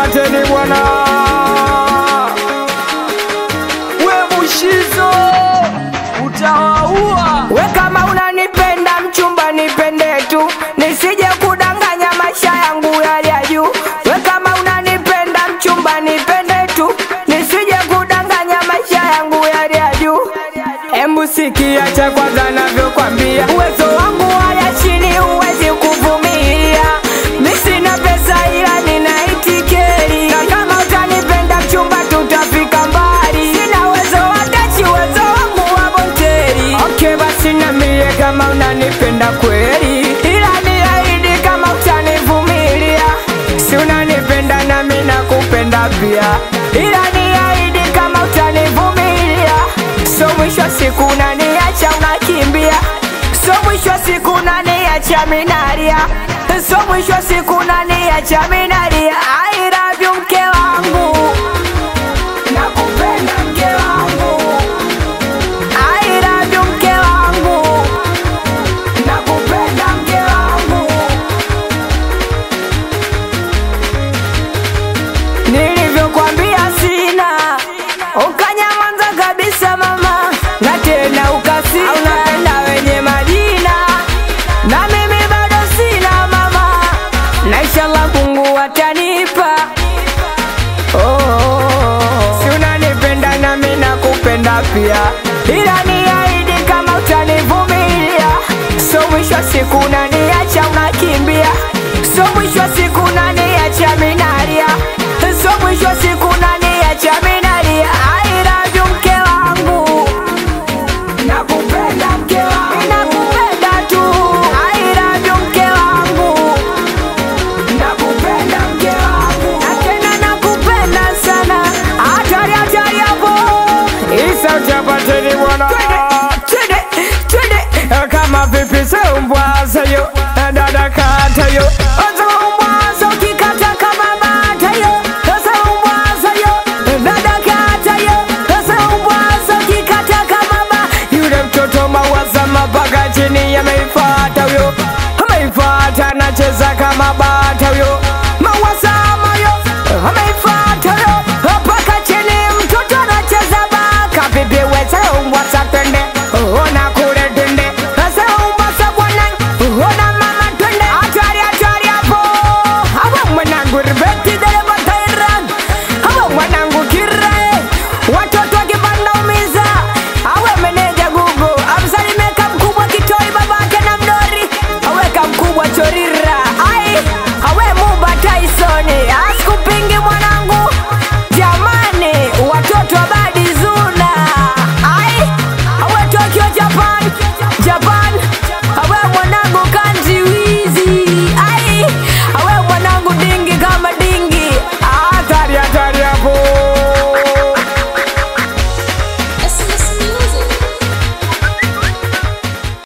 chapateni bwana we mushizo utawaua We kama unanipenda mchumba nipende tu, nisije kudanganya maisha yangu yali ya juu. We kama unanipenda mchumba nipende tu, nisije kudanganya maisha yangu yali ya juu. Embu sikia cha kwanza navyokwambia, uwezo wangu haya chini huwezi kuvumilia. Mi sina pesa ila nina itikeri, na kama utanipenda mchumba tutafika mbali. Sina uwezo wa dachi, uwezo wangu wa bonteri. Okay, basi niambie kama unanipenda kweli, ila niahidi kama utanivumilia. Si unanipenda nami nakupenda pia, ila niahidi kama utanivumilia. So mwisho wa siku unaniacha unakimbia, so mwisho wa siku unaniacha minalia, so mwisho wa siku unaniacha minalia. I love you mke wangu, nakupenda mke wangu. I love you mke wangu, nakupenda mke wangu. Nilivyokwambia sina, ukanyamaza kabisa mama, na tena ukasina, unapenda wenye majina, na mimi bado sina mama, na inshallah Mungu atanipa. Oh, oh, oh. Si unanipenda nami nakupenda pia, ila niahidi kama utanivumilia. So mwisho wa siku unaniacha unakimbia, so mwisho wa siku unaniacha minalia, so mwisho wa siku unaniacha minalia. I love you mke wangu, nakupenda mke wangu, nakupenda tu. I love you mke wangu nakupenda mke wangu na tena nakupenda sana hatari hatari hapo isa chapateni bwana twende twende twende kama vipi seumbwaseyo